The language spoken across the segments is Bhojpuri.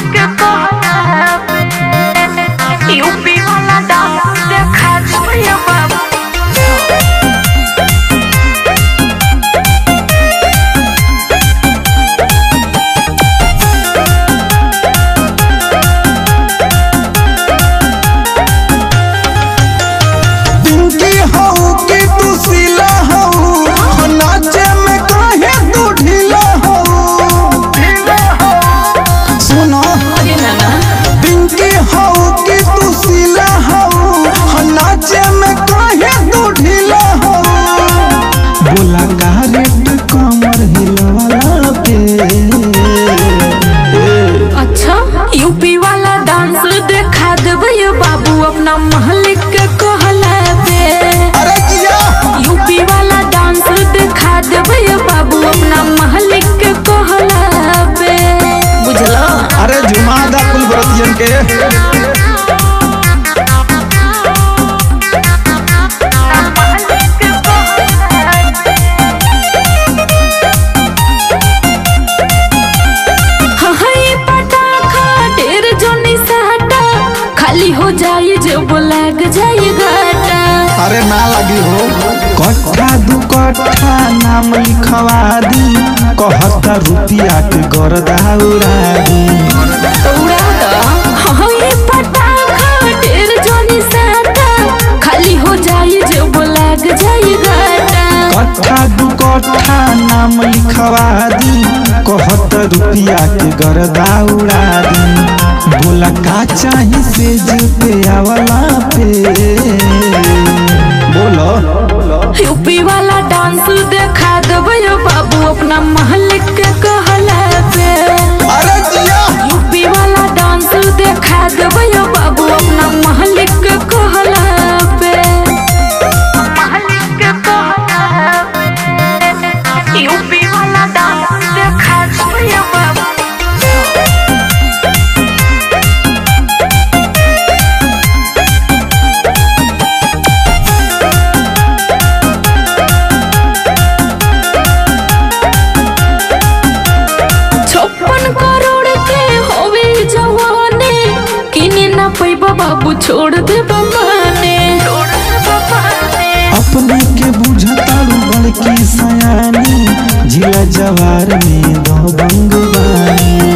के कहला पे यूपी वाला डांस देखा छोड़िए बाबू पिंकी हऊ कि तू सिला हऊ नाचे में काहे तू ढीला हऊ सुनो पिंकी हऊ कि तू सिला हऊ नाचे में काहे तू ढीला हऊ बोला का रेट कमर हिलवाला पे अच्छा यूपी वाला डांस देखा देबै बाबू अपना महल के कहला पे अरे किया यूपी वाला डांस देखा देबै बाबू अपना महल के कहला पे बुझलो अरे जुमादा कुल व्रतियन के हई पटाखा ढेर जोनी साटा खाली हो जाई जब लग जाई घाटा अरे ना लगी हो कट्ठा दू कट्ठा नाम लिखवा दी कहता रुपिया के गरदा उड़ा दी उड़ा दा हई पटाखा ढेर जोनी साटा खाली हो जाई जब लग जाई घाटा कट्ठा दू कट्ठा नाम लिखवा दी कहत रुपिया के गरदा उड़ा दी बोला का चाही से पे आवला पे बोलो यूपी वाला डांस देखा देबै बाबू अपना महल के कहला पे अरे जिया यूपी वाला डांस देखा देबै बाबू अपना महल के कहला पे महल के कहला पे यूपी वाला डांस देखा देबै बाबू छप्पन करोड़ के होवे जवाने किने ना पैबा बाबू छोड़ दे बमाने अपने के बुझतारू बड़की सयानी जिला जवार में दो बंगवानी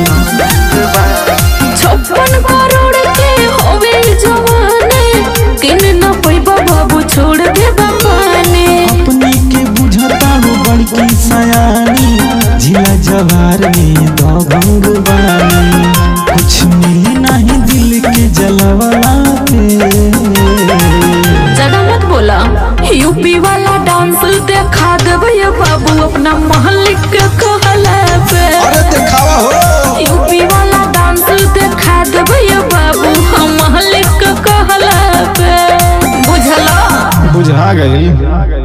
छप्पन करोड़ के होवे जवाने किने ना पैबा बाबू छोड़ दे बमाने अपने के बुझतारू बड़की सयानी जिला जवार में दो बंगवानी कुछ मिली नहीं दिल के जलवला पे ज्यादा मत बोला यूपी वाला डांस देखा देबै बाबू अपना महल के कहला पे अरे दिखावा हो यूपी वाला डांस देखा देबै बाबू हम महल के कहला पे बुझला बुझा गई